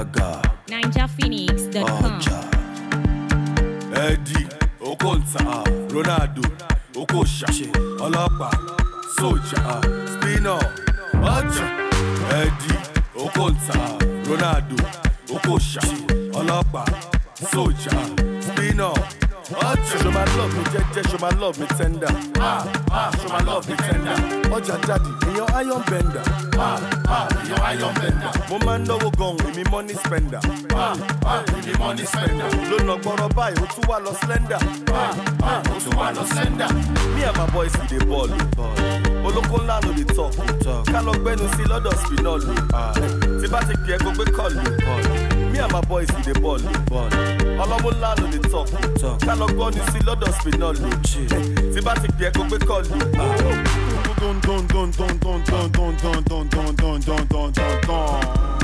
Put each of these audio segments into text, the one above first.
alága ninjaphoenix.com. ọjà Eddie Okonta Ronaldo Okocha ọlọ́pàá sójà spinner ọjà Eddie Okonta Ronaldo Okocha ọlọ́pàá sójà spinner ọjà. Show my love mi jẹ́jẹ́ show my love mi tender ah ah show my love mi tender ọjà jáde èèyàn iron bender ah ah èèyàn iron bender mo máa ń náwó gan-an èmi money spender ah ah èmi money spender ló nà gbọ́rọ̀ báyìí ó tún wà lọ slender ah ah ó tún wà lọ slender me and my boys we dey ball o olóko ńlá ló dey talk Talk. ká lọ gbẹnu sí lọ́dọ̀ spinall o tí bá ti pè é kó gbé kọ́ọ̀lù me and my boys we dey ball o bọ́ọ̀lù ọlọ́mú ńlá ló dey talk Talk. ká lọ gbọ́ ní sí lọ́dọ̀ spinall o tí bá ti pè é kó gbé kọ́ọ̀lù Dun dun dun dun dun dun dun dun dun dun dun dun dun dun dun.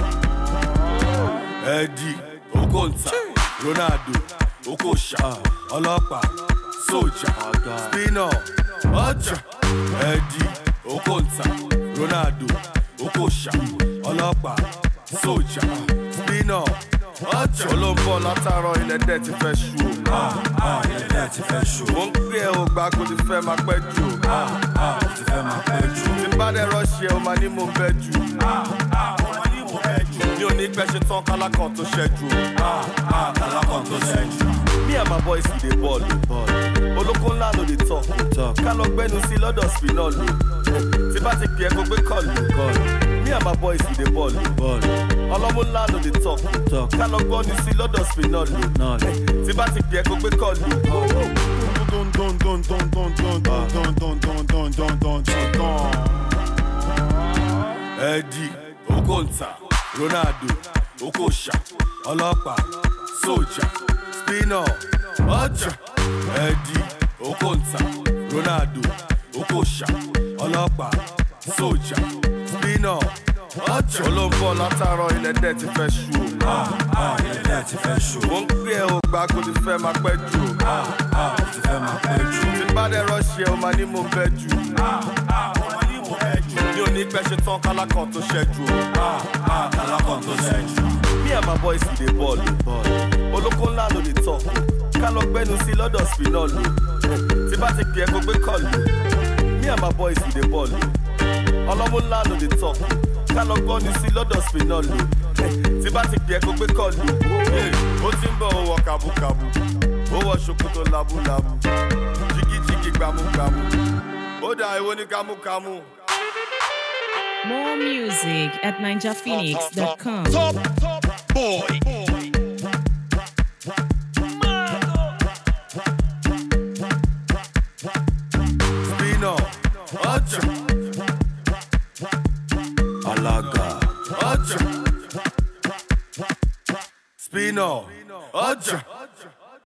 Eddie Okonta Ronaldo Okocha ọlọ́pàá sójà spinner ọjà Eddie Okonta Ronaldo Okocha ọlọ́pàá sójà spinner ọjà olóńbọ̀ látàárọ̀ ilẹ̀ dẹ̀ ti fẹ́ ṣú o. ilẹ̀ ti fẹ́ ṣù mo ń pè é o gbà kó ti fẹ́ máa pẹ́ jù o. ó ti fẹ́ máa pẹ́ jù tí n bá dẹ̀ rọ́ọ̀ṣì ẹ̀ o máa ní mo bẹ́ jù. mi ò ní pẹ́ ṣe tán kálákàn tó ṣẹ́jú o. alákàn tó ṣẹ́jú me and my boys we dey ball o. bọ́ọ̀lù olóko ńlá ló dey talk Talk. ká lọ gbẹnu sí lọ́dọ̀ spinall o. tí bá ti pè é kó gbé kọ́ọ̀lù kọ́ọ̀lù me and my boys we dey ball o. bọ́ọ̀lù ọlọ́mú ńlá ló dey talk Talk. ká lọ gbọ́nu sí lọ́dọ̀ spinall o. náà lè tí bá ti pè é kó gbé kọ́ọ̀lù Dun dun dun dun dun dun dun dun dun dun dun dun dun dun dun. Eddie Okonta Ronaldo Okocha ọlọ́pàá sójà spinner ọjà Eddie Okonta Ronaldo Okocha ọlọ́pàá sójà spinner ọjà olóńbọ̀ látàárọ̀ ilẹ̀ dẹ̀ ti fẹ́ ṣú o. ilẹ̀ ti fẹ́ ṣù mo ń pè é o gbà kó ti fẹ́ máa pẹ́ jù o. ó ti fẹ́ máa pẹ́ jù tí n bá dẹ̀ rọ́ọ̀ṣì ẹ̀ o máa ní mo bẹ́ jù. mi ò ní pẹ́ ṣe tán kálákàn tó ṣẹ́jú o. alákàn tó ṣẹ́jú me and my boys we dey ball o. bọ́ọ̀lù olóko ńlá ló dey talk ká lọ gbẹnu sí lọ́dọ̀ spinall o. tí bá ti pè é kó gbé kọ́ọ̀lù me and my boys we dey ball o. ọlọ́mú ńlá ló dey talk ká lọ gbọ́nu sí lọ́dọ̀ spinall o. tí bá ti pè é kó gbé kọ́ọ̀lù ó ti ń bọ̀ ó wọ kàbúkàbú ó wọ ṣòkòtò làbúlàbú jìgìjìgì gbàmúgbàmú ó dà èwo ní kámúkámú. More music at ninjaphoenix.com. Top top boy. spinall ọjà alága ọjà spinall ọjà.